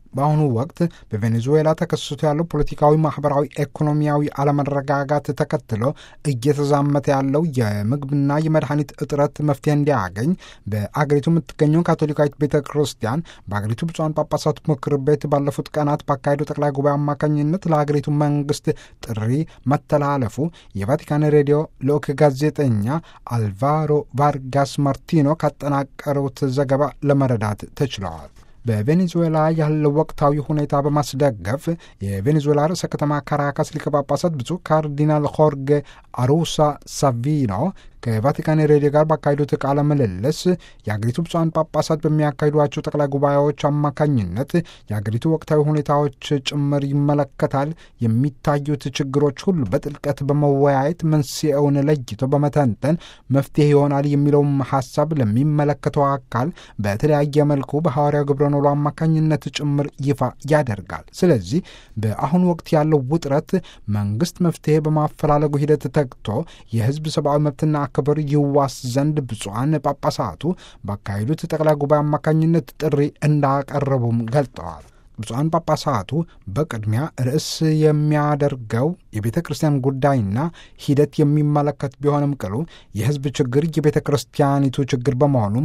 በአሁኑ ወቅት በቬኔዙዌላ ተከስቶ ያለው ፖለቲካዊ፣ ማህበራዊ፣ ኢኮኖሚያዊ አለመረጋጋት ተከትሎ እየተዛመተ ያለው የምግብና የመድኃኒት እጥረት መፍትሄ እንዲያገኝ በአገሪቱ የምትገኘው ካቶሊካዊት ቤተ ክርስቲያን በአገሪቱ ብፁዓን ጳጳሳት ምክር ቤት ባለፉት ቀናት ባካሄደው ጠቅላይ ጉባኤ አማካኝነት ለሀገሪቱ መንግስት ጥሪ መተላለፉ የቫቲካን ሬዲዮ ልዑክ ጋዜጠኛ አልቫሮ ቫርጋስ ማርቲኖ ካጠናቀሩት ዘገባ ለመረዳት ተችለዋል። በቬኔዙዌላ ያለው ወቅታዊ ሁኔታ በማስደገፍ የቬኔዙዌላ ርዕሰ ከተማ ካራካስ ሊቀ ጳጳሳት ብፁዕ ካርዲናል ሆርጌ አሩሳ ሳቪኖ ከቫቲካን ሬዲዮ ጋር ባካሄዱት ቃለ ምልልስ የአገሪቱ ብፁዓን ጳጳሳት በሚያካሂዷቸው ጠቅላይ ጉባኤዎች አማካኝነት የአገሪቱ ወቅታዊ ሁኔታዎች ጭምር ይመለከታል። የሚታዩት ችግሮች ሁሉ በጥልቀት በመወያየት መንስኤውን ለይቶ በመተንተን መፍትሄ ይሆናል የሚለውም ሀሳብ ለሚመለከተው አካል በተለያየ መልኩ በሐዋርያው ግብረ ኖሎ አማካኝነት ጭምር ይፋ ያደርጋል። ስለዚህ በአሁኑ ወቅት ያለው ውጥረት መንግስት መፍትሄ በማፈላለጉ ሂደት ተግቶ የህዝብ ሰብአዊ መብትና ክብር ይዋስ ዘንድ ብፁዓን ጳጳሳቱ ባካሄዱት ጠቅላይ ጉባኤ አማካኝነት ጥሪ እንዳቀረቡም ገልጠዋል። ብፁዓን ጳጳሳቱ በቅድሚያ ርዕስ የሚያደርገው የቤተ ክርስቲያን ጉዳይና ሂደት የሚመለከት ቢሆንም ቅሉ የህዝብ ችግር የቤተ ክርስቲያኒቱ ችግር በመሆኑም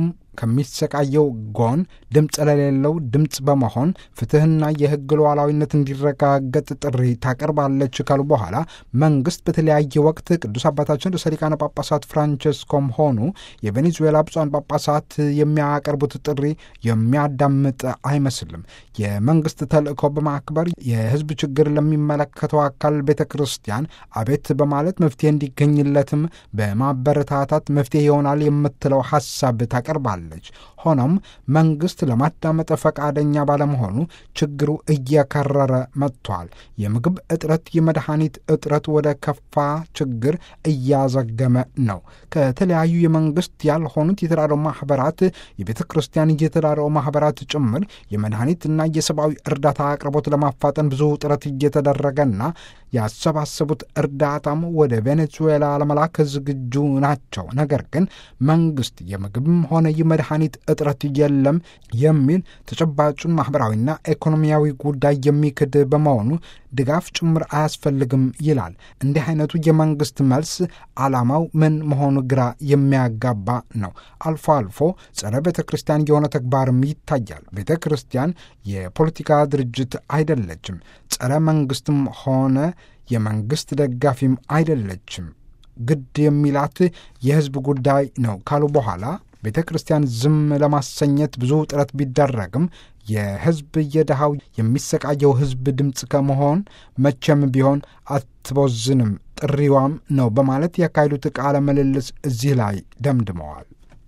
ከሚሰቃየው ጎን ድምፅ ለሌለው ድምፅ በመሆን ፍትህና የህግ ሉዓላዊነት እንዲረጋገጥ ጥሪ ታቀርባለች ካሉ በኋላ መንግስት በተለያየ ወቅት ቅዱስ አባታችን ርዕሰ ሊቃነ ጳጳሳት ፍራንቸስኮም ሆኑ የቬኔዙዌላ ብፁዓን ጳጳሳት የሚያቀርቡት ጥሪ የሚያዳምጥ አይመስልም። የመንግስት ተልእኮ በማክበር የህዝብ ችግር ለሚመለከተው አካል ቤተ ክርስቲያን አቤት በማለት መፍትሄ እንዲገኝለትም በማበረታታት መፍትሄ ይሆናል የምትለው ሀሳብ ታቀርባለች። ሆኖም መንግስት ለማዳመጥ ፈቃደኛ ባለመሆኑ ችግሩ እየከረረ መጥቷል። የምግብ እጥረት፣ የመድኃኒት እጥረት ወደ ከፋ ችግር እያዘገመ ነው። ከተለያዩ የመንግስት ያልሆኑት የተራድኦ ማህበራት፣ የቤተ ክርስቲያን የተራድኦ ማህበራት ጭምር የመድኃኒትና የሰብአዊ እርዳታ አቅርቦት ለማፋጠን ብዙ ጥረት እየተደረገና ያሰባሰቡት እርዳታም ወደ ቬኔዙዌላ ለመላክ ዝግጁ ናቸው። ነገር ግን መንግስት የምግብም ሆነ የመድኃኒት እጥረት የለም የሚል ተጨባጩን ማኅበራዊና ኢኮኖሚያዊ ጉዳይ የሚክድ በመሆኑ ድጋፍ ጭምር አያስፈልግም ይላል። እንዲህ አይነቱ የመንግስት መልስ ዓላማው ምን መሆኑ ግራ የሚያጋባ ነው። አልፎ አልፎ ጸረ ቤተ ክርስቲያን የሆነ ተግባርም ይታያል። ቤተ ክርስቲያን የፖለቲካ ድርጅት አይደለችም። ጸረ መንግስትም ሆነ የመንግስት ደጋፊም አይደለችም። ግድ የሚላት የህዝብ ጉዳይ ነው ካሉ በኋላ ቤተ ክርስቲያን ዝም ለማሰኘት ብዙ ጥረት ቢደረግም የህዝብ የድሃው የሚሰቃየው ህዝብ ድምፅ ከመሆን መቼም ቢሆን አትቦዝንም፣ ጥሪዋም ነው በማለት ያካሄዱት ቃለ ምልልስ እዚህ ላይ ደምድመዋል።